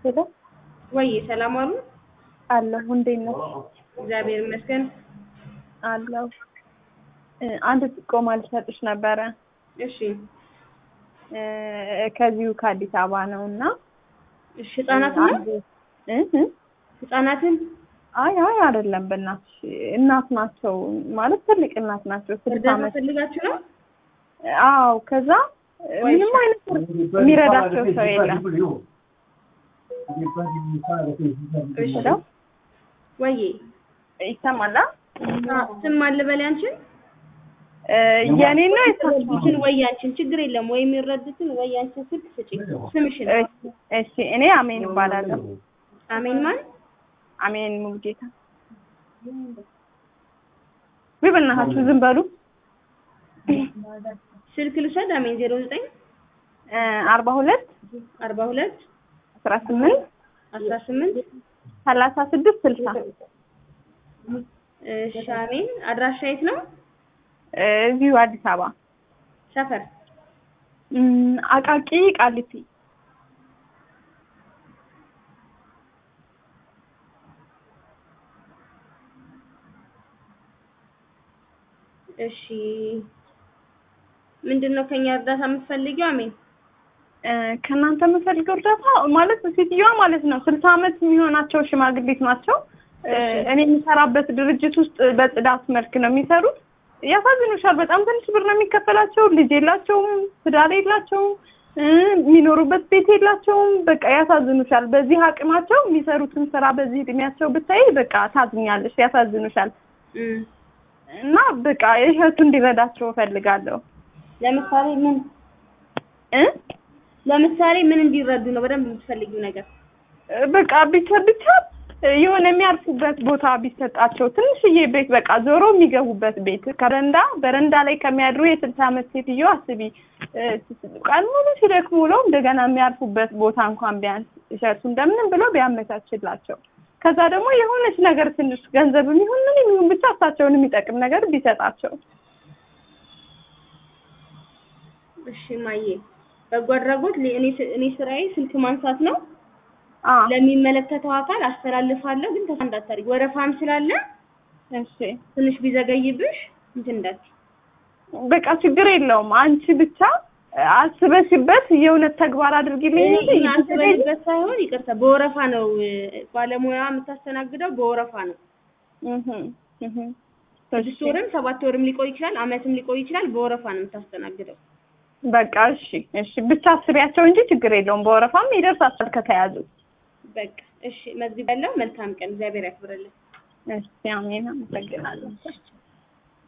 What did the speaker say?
ሄሎ ወይ ሰላም አሉ? አለሁ። እንዴት ነሽ? እግዚአብሔር ይመስገን። አለሁ። እ አንድ ጥቆማ ልሰጥሽ ነበረ። እሺ እ ከዚሁ ከአዲስ አበባ ነው እና እሺ። ህጻናትን ነው አንድ እ እ ህጻናትን አይ አይ አይደለም፣ በእናትሽ እናት ናቸው ማለት ትልቅ እናት ናቸው። ስልሳ እርዳታ ዓመት ፈልጋችሁ ነው? አዎ። ከዛ ምንም አይነት የሚረዳቸው ሰው የለም። እሺ ሄሎ ወይ ይሰማላ? ስም አለ በላይ አንቺን እ የኔ ነው የሳቸው? ይችን ወይ አንቺን ችግር የለም ወይ የሚረዱትን ወይ አንቺን ስልክ ስጪ ስምሽን እሺ፣ እሺ። እኔ አሜን እባላለሁ። አሜን ማን አሜን ሙሉጌታ። ወይ በእናታችሁ ዝም በሉ። ስልክ ልውሰድ አሜን ዜሮ ዘጠኝ እ አርባ ሁለት አርባ ሁለት አስራ ስምንት አስራ ስምንት ሰላሳ ስድስት ስልሳ እሺ አሜን አድራሻ የት ነው እ እዚሁ አዲስ አበባ ሰፈር እም፣ አቃቂ ቃሊቲ። እሺ ምንድን ነው ከኛ እርዳታ የምትፈልጊው አሜን እ ከእናንተ የምፈልገው እርዳታ ማለት ሴትዮዋ ማለት ነው ስልሳ ዓመት የሚሆናቸው ሽማግሌት ናቸው። እ እኔ የምሰራበት ድርጅት ውስጥ በጽዳት መልክ ነው የሚሰሩት። ያሳዝኑሻል። በጣም ትንሽ ብር ነው የሚከፈላቸው። ልጅ የላቸውም፣ ትዳር የላቸውም፣ እ የሚኖሩበት ቤት የላቸውም። በቃ ያሳዝኑሻል። በዚህ አቅማቸው የሚሰሩትን ስራ በዚህ እድሜያቸው ብታይ በቃ ታዝኛለሽ። ያሳዝኑሻል። እም። እና በቃ እህቱ እንዲረዳቸው እፈልጋለሁ ለምሳሌ ምን እ ለምሳሌ ምን እንዲረዱ ነው በደንብ የምትፈልጊው ነገር በቃ ብቻ ብቻ የሆነ የሚያርፉበት ቦታ ቢሰጣቸው ትንሽዬ ቤት በቃ ዞሮ የሚገቡበት ቤት ከረንዳ በረንዳ ላይ ከሚያድሩ የስልሳ ዓመት ሴትዮ አስቢ እ ቀን ሙሉ ሲደክሙ ውለው እንደገና የሚያርፉበት ቦታ እንኳን ቢያንስ እሸቱ እንደምንም ብሎ ቢያመቻችላቸው ከዛ ደግሞ የሆነች ነገር ትንሽ ገንዘብ የሚሆን ምን የሚሆን ብቻ እሳቸውን የሚጠቅም ነገር ቢሰጣቸው እሺ ማዬ በጎ አድራጎት ሊ- እኔ ስ- እኔ ስራዬ ስልክ ማንሳት ነው አ ለሚመለከተው አካል አስተላልፋለሁ ግን ተስፋ እንዳታደርጊ ወረፋም ስላለ እሺ ትንሽ ቢዘገይብሽ እንትን እንዳትዪ በቃ ችግር የለውም አንቺ ብቻ አስበሽበት የእውነት ተግባር አድርጊልኝ እንጂ እኔ አስበሽበት ሳይሆን ይቅርታ በወረፋ ነው እ፣ ባለሙያ የምታስተናግደው በወረፋ ነው እህ እህ ስድስት ወርም ሰባት ወርም ሊቆይ ይችላል አመትም ሊቆይ ይችላል በወረፋ ነው የምታስተናግደው በቃ እሺ እሺ ብቻ አስቢያቸው እንጂ ችግር የለውም በወረፋም ይደርሳል ከተያዙ በቃ እሺ መዝግብ ያለው መልካም ቀን እግዚአብሔር ያክብርልን እሺ አሜን አመሰግናለሁ